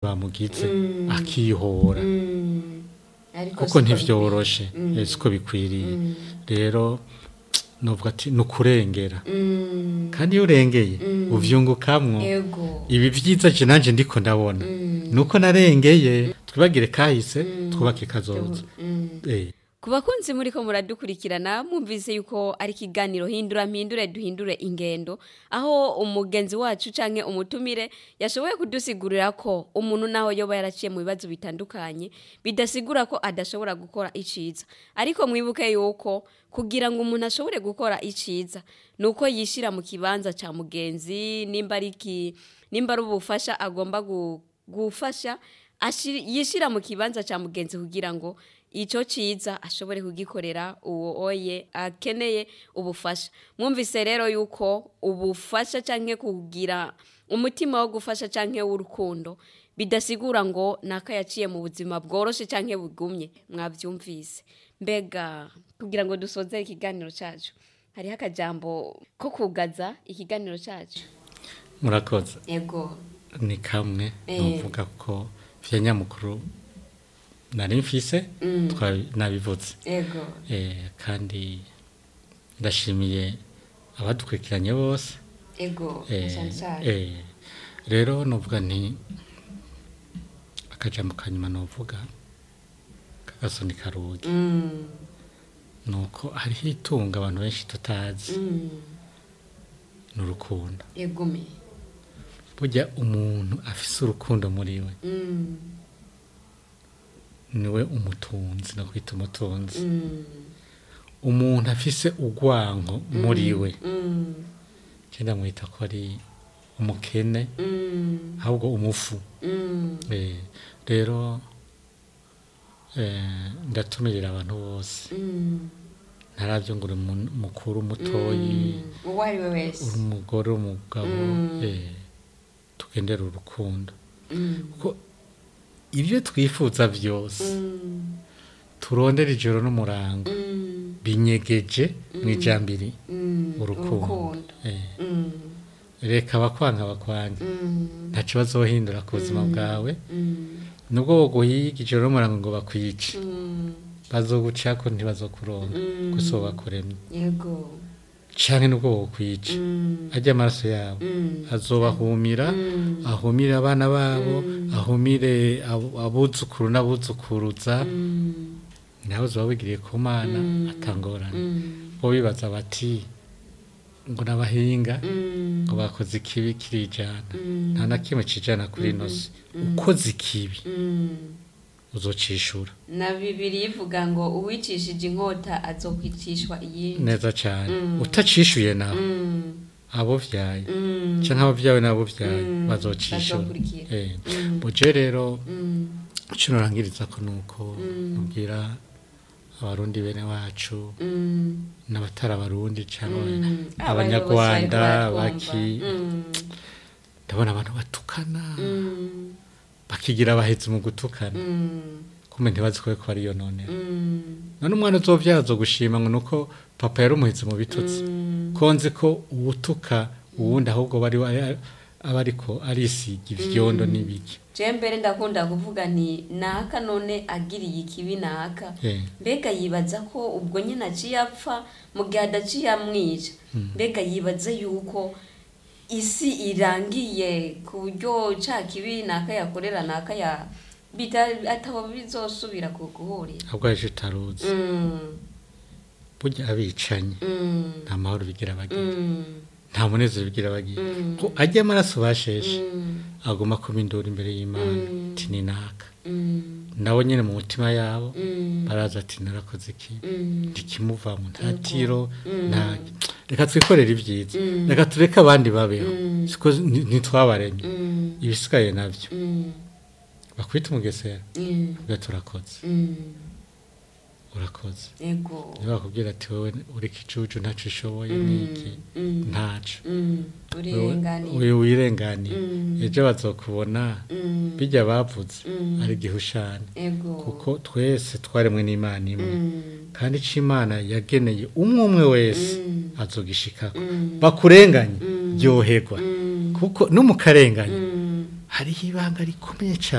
rwamugize akihora Mm. Ariko kuko siko ntivyoroshe Mm. eh, siko bikwiriye Mm. rero novuga ati ni ukurengera Mm. kandi iyo urengeye Mm. uvyungukamwo Ego. ibi vyiza je nanje ndiko ndabona Mm. nuko narengeye twibagire kahise Mm. twubake kazoza Mm. eh ku bakunzi muri ko muradukurikirana mwumvise yuko ari ikiganiro hindura mpindure duhindure ingendo aho umugenzi wacu canke umutumire yashoboye kudusigurira ko umuntu naho yoba yaraciye mu bibazo bitandukanye bidasigura ko adashobora gukora iciza ariko mwibuke yuko kugira ngo umuntu ashobore gukora iciza nuko yishira mu kibanza ca mugenzi nimba ari iki nimba ari ubufasha agomba gu- gufasha ashir- yishira mu kibanza ca mugenzi kugira ngo ico ciza ashobore kugikorera uwo oye akeneye ubufasha mwumvise rero yuko ubufasha canke kugira umutima wo gufasha canke w'urukundo bidasigura ngo naka yaciye mu buzima bworoshe canke bugumye mwavyumvise mbega kugira ngo dusoze ikiganiro cacu hariho akajambo ko kugaza ikiganiro cacu murakoze Ego. ni kamwe Eh. novuga ko vya nyamukuru nari mfise Mm. twa- nabivuze Ego. eh, kandi ndashimiye abadukurikiranye bose Ego. eh, Cyane cyane. eh, rero novuga nti akajambo kanyuma novuga kagasoni karugi Mm. nuko hariho itunga abantu benshi tutazi Mm. ni urukundo Egume. burya umuntu afise urukundo muri we Mm. niwe umutunzi no kwita umutunzi Mm. umuntu afise urwanko muri we Mm. cyenda mwita ko ari umukene Mm. ahubwo umufu Mm. Eh, rero eh, ndatumirira abantu bose Mm. ntarabyo ngo uri mu- mukuru mutoyi Mm. Uwo ari we uri wese. umugore umugabo Mm. eh, tugendere urukundo Mm. kuko ibyo twifuza byose Mm. turondera ijoro n'umurango Mm. binyegeje mu ijambiri Mm. urukundo Eh, Mm. reka abakwanga bakwange Mm. ntacyo bazohindura ku buzima bwawe Mm. nubwo boguhiga ijoro n'umurango ngo bakwice Mm. bazogucako ntibazokuronka Mm. gusa bakuremye Yego. canke nubwo bokwica Mm. arya amaraso yabo Mm. azobahumira Mm. ahumire abana babo Mm. ahumire abo- abuzukuru n'abuzukuruza Mm. nawe uzoba wigiriye ku mana Mm. atangorane Mm. bo bibaza bati ngo n'abahinga Mm. ngo bakoze ikibi kirijana Mm. nta na kimwe cijana kuri ino si ukoze ikibi Mm. uzocishura na bibiri ivuga ngo uwicishije inkota azokwicishwa iyindi neza cane Mm. utacishuye nawe Mm. abo vyaye Mm. canke abo vyawe n'abo vyaye Mm. bazocishura Bazokurikira. Eh. Mm. buje rero Mm. ico norangiriza ko nuko Mm. nubwira abarundi bene wacu Mm. n'abatari abarundi canke Mm. abanyarwanda Abayobozi bariko baki baratwumva. Mm. ndabona abantu batukana Mm. bakigira abahezi mu gutukana Mm. kumbe ntibazi ko ko ariyo none Mm. none umwana uzovyara azogushima ngo nuko papa yari umuhezi mu bitutsi Mm. ko nzi ko uwutuka uwundi ahubwo bari aba ariko arisiga ivyondo n'ibiki je mbere ndakunda kuvuga nti naka none agiriye ikibi naka Eh. mbega yibaza ko ubwo nyine aciye apfa mu gihe adaciye amwica mbega yibaza yuko isi irangiye ku buryo ca kibi naka yakorera naka ya bita atabo bizosubira ku guhurira ahubwo aje utaruzi Mm, burya abicanye mm, nta mahoro bigira bagira mm, nta munezero bigira bagira Mm. ko ajya amaraso basheshe mm, aguma kuba induru imbere y'imana Mm. ati ni naka mm, nabo nyine mu mutima yabo mm, baraza ati narakoze iki mm, ntikimuvamo nta Yego. tiro Mm. nta reka twikorere ibyiza Mm. reka tureke abandi babeho Mm. siko nti- ntitwabaremye mm, ibisigaye nabyo mm, bakwita umugesera mm, ubwo turakoze mm. urakoze ego niba bakubwira ati wowe uri ikicucu ntacyo ushoboye Mm, niki mm, ntaco mm, urenganiye uyu wirenganiye Mm. ejo bazokubona Mm, bijya bavuze Mm. ari gihushane ego kuko twese twaremwe n'imana imwe Mm, kandi ico imana yageneye umwe umwe wese Mm. azogishikako Mm. bakurenganye Mm. ryoherwa mm, kuko no mu karengane mm. hariho ibanga rikomeye cyane